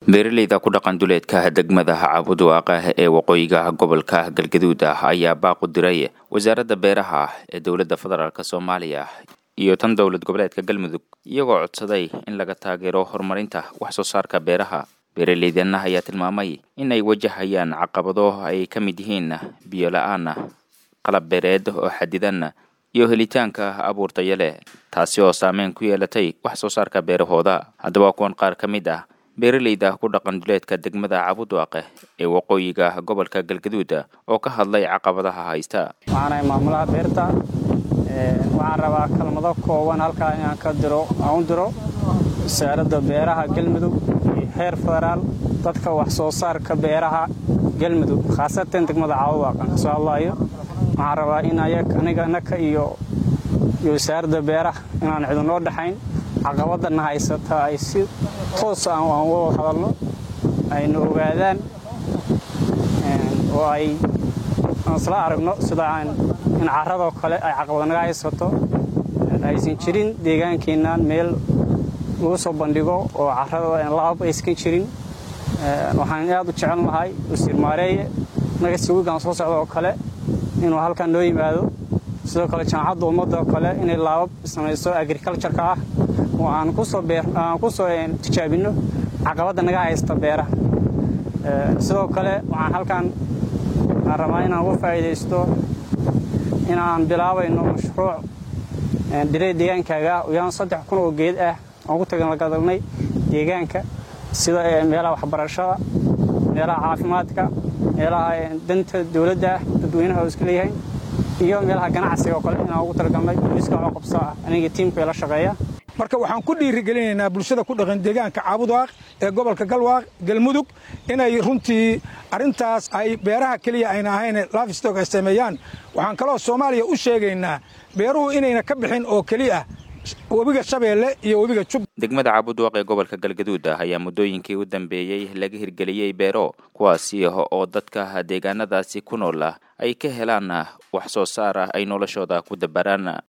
beeraleyda ku dhaqan duleedka degmada caabuduwaaqah ee waqooyiga gobolka galgaduud ah ayaa baaq u diray wasaaradda beeraha ee dowladda federaalk soomaaliya iyo tan dowlad goboleedka galmudug iyagoo codsaday in laga taageero horumarinta wax soo saarka beeraha beeraleydanna ayaa tilmaamay in ay wajahayaan caqabado ay ka mid yihiin biyo la-aan qalab beereed oo xadidan iyo helitaanka abuur taya leh taasi oo saameyn ku yeelatay wax soo saarka beerahooda haddaba kuwan qaar ka mid ah beeraleyda ku dhaqan duleedka degmada cabudwaaqe ee waqooyiga gobolka galgaduud oo ka hadlay caqabadaha haysta waxaanahay maamulaha beerta waxaan rabaa kalmado kooban halkaa inaan ka diro aan u diro wasaaradda beeraha galmudug iyo heer federaal dadka wax soo saarka beeraha galmudug khaasatan degmada cabudwaaqan kasoo hadlaayo waxaan rabaa in aniga naka iyo iyo wasaaradda beeraha inaan cidinoo dhexayn caqabadana haysata ay si toos aan wada hadalno ayna ogaadaan oo ay aan isla aragno sida in caradoo kale ay caqabad naga haysato aysan jirin deegaankeennan meel lagu soo bandhigo oo carada laab aysan jirin waxaan aad u jecel lahay wasiir maareeye naga sawigaan soo socda oo kale inuu halkan noo yimaado sidoo kale jaamacadda ummadda oo kale inay laabab samayso agricultureka ah oo aan ku soo tijaabinno caqabadda naga haysta beeraha sidoo kale waxaan halkan aan rabaa inaan uga faa'iidaysto inaan bilaabayno mashruuc dhirey deegaankaaga ah uyaan saddex kun oo geed ah aan ku taganlagadalnay deegaanka sida meelaha waxbarashada meelaha caafimaadka meelaha danta dowladda ah dadweynaha oo iska leeyahay iyo meelaha ganacsiga oo kale inaan ugu talagalnay booliiska waxoo qabso ah aniga tiimka la shaqeeya marka waxaan ku dhiirigelinaynaa bulshada ku dhaqan deegaanka caabudwaaq ee gobolka galwaaq galmudug inay runtii arrintaas ay beeraha keliya ayna ahayn lafstok ay sameeyaan waxaan kaloo soomaaliya u sheegaynaa beeruhu inayna ka bixin oo keliya webiga shabeelle iyo webiga jub degmada caabudwaaq ee gobolka galgaduud ah ayaa muddooyinkii u dambeeyey laga hirgeliyey beero kuwaasi oo dadka deegaanadaasi ku nool ah ay ka helaan wax soo saar ah ay noloshooda ku dabaraan